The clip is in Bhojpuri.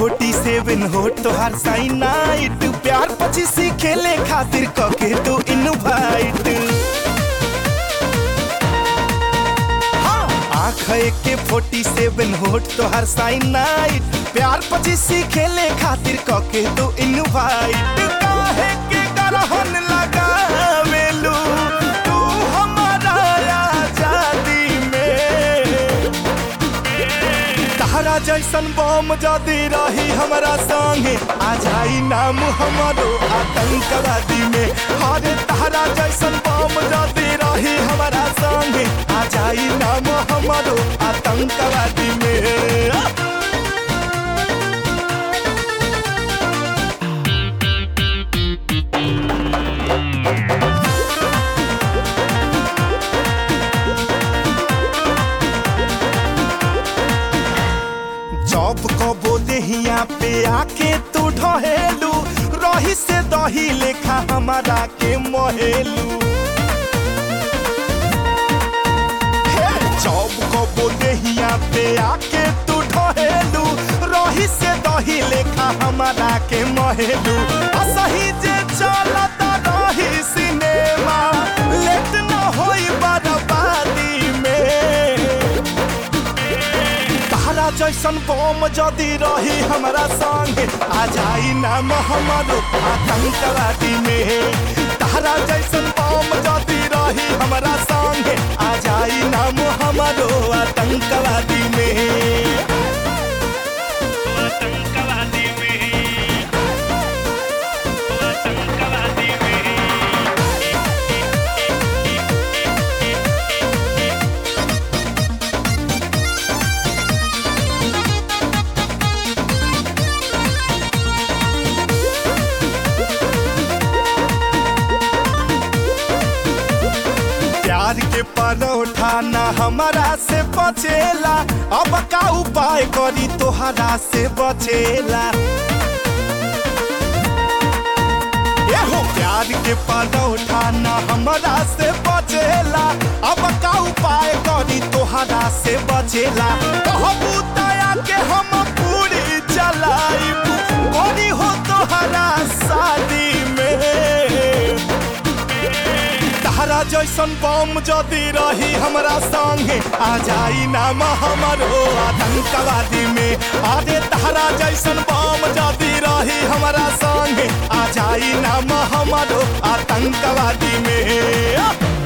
फोर्टी सेवन हो तोहार साइन नाइट प्यार पचीसी खेले खातिर कके तू इनवाइट हाँ, आँख के फोर्टी सेवन होट तोहार साइन नाइट प्यार पचीसी खेले खातिर कके तू इनवाइट काहे के करहन लगावेलू तू हमारा आजादी में तहरा जैसन बम जदी रही हमरा संगे आ जाई नाम हमारो आतंकवादी में हरे तहरा जैसन बम जदी रही हमरा संगे आ जाई नाम हमारो आतंकवादी में जॉब कबो देहिया पे आके तू ढहेलू रही से दही लेखा हमारा के मोहेलू हे, जॉब कबो देहिया पे आके तू ढहेलू रही से दही लेखा हमारा के मोहेलू असही जे चलत रही सिनेमा लेट न होई बर्बादी में तहरा जैसन बम जदी रही हमरा संगे आ जाई नाम हमारो आतंकवादी में तहरा जैसन बम जदी रही हमरा संगे आ जाई नाम हमारो आतंकवादी में आतंकवादी में आतंकवादी में प्यार के परोठा ना हमारा से बचेला अब का उपाय करी तोहरा से बचेला एहो प्यार के परोठा ना हमारा से बचेला अब का उपाय करी तोहरा से बचेला कहबू दया के हम पूरी चलाइब करी हो तोहरा शादी में तहरा जैसन बम जदी रही हमरा संगे आ जाई नाम हमारो आतंकवादी में अरे तहरा जैसन बम जदी रही हमरा संगे आ जाई नाम हमारो आतंकवादी में